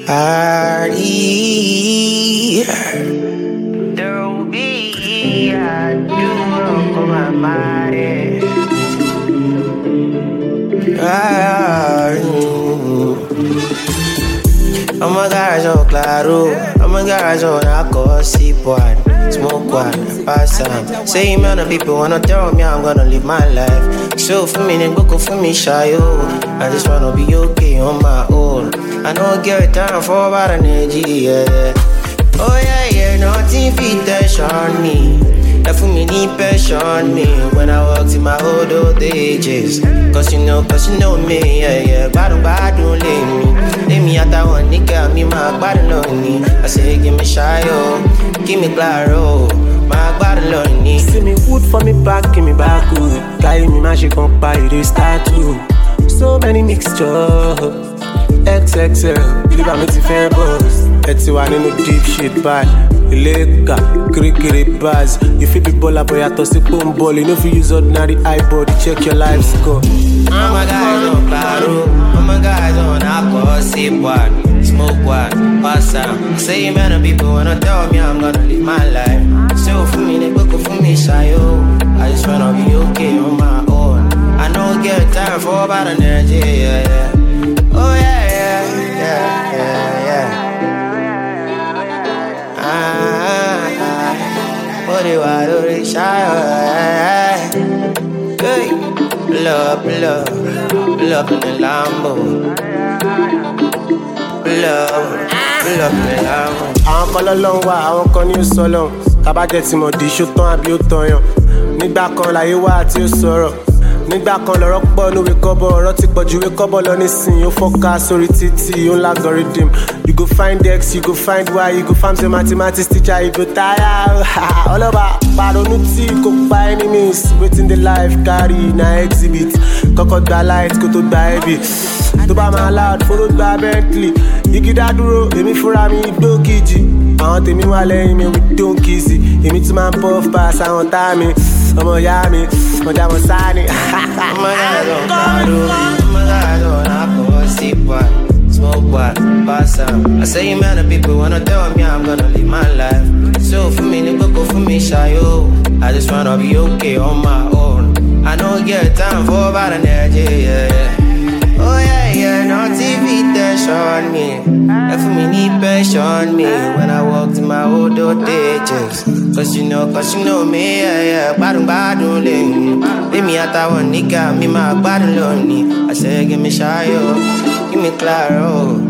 Hardy. There will be a duo con my madre. I'ma garage claro, I'ma garage on I sip one, smoke one, pass some. Say man, of people wanna tell me I'm gonna live my life. So for me, then go for me shy yo. I just wanna be okay on my own. I don't get time for about energy, yeah. Oh yeah, yeah, nothing fit tension me. That for me need passion me when I walked in my old old ages. Cause you know, cause you know me, yeah, yeah. Badu badu lay me. Lay me at that one nigga, me my body lonely. I say, give me shy, oh, give me claro. My body lonely. See me wood for me back, give me back good. Carry me magic on by the start too. So many mixtures. XXL, live me ti fẹ́ boss. Ẹ ti wà nínú deep shit báyìí. Ilé ìka, kirikiri bars. You fit be baller but yàtọ̀ sí pọ́ńbọ́ọ̀lù. You no fit use ordinary eyeball to check your life score. All my guys on claro, all my guys on alcohol, sip one, smoke one, pass out. Say man, of people wanna tell me I'm gonna live my life. So for me, they book for me, shy yo. I just wanna be okay on my own. I don't get time for about energy, yeah, yeah. Oh yeah, yeah, yeah, yeah, yeah. Ah, ah, what do I do? They shy, yeah, yeah. Hey, pull up, pull up, pull up in the Lambo. Pull up, pull up in the Lambo. àwọn kan lọ́lọ́run wà àwọn kan ní ó sọlọ́run kábàjẹ́ tí mo dì í ṣó tán àbí ó tán yàn nígbà kan láyé wá àti ó sọ̀rọ̀ nígbà kan lọ́rọ̀ pọ̀ níwèé kọ́bọ̀ ọ̀rọ̀ ti pọ̀ ju ìwé kọ́bọ̀ lọ nísìnyí ó fọ́ká sórí títì ó ń lágọ̀rídìm you go find x you go find y you go farm say mathematics teacher you go tire ọlọ́ba pàrọ̀nù tí kò pa enemies wetin dey life carry na exhibit kọ́kọ́ gba light kó tó gba heavy tó bá máa loud fóró gba bentley igi dádúró èmi fúnra mi gbó kejì àwọn tèmi wà lẹ́yìn mi with don kizzy èmi tún máa ń puff pass àwọn tá mi ọmọ ìyá mi ọjà mọ̀ sáà ni. Oh my God, on claro, oh my God, on alcohol, sip one, smoke one, pass out. I say man, of people wanna tell me I'm gonna live my life. So for me, they go for me, shy yo. I just wanna be okay on my own. I don't get time for about energy, yeah, yeah. Oh yeah, yeah, no TV tension me. That for me need passion me when I walked in my old old ages. Cause you know, cause you know me, yeah, yeah. Badun badun lane. Leave me at that one nigga, me my body lonely. I say, give me shy, yo. Give me claro.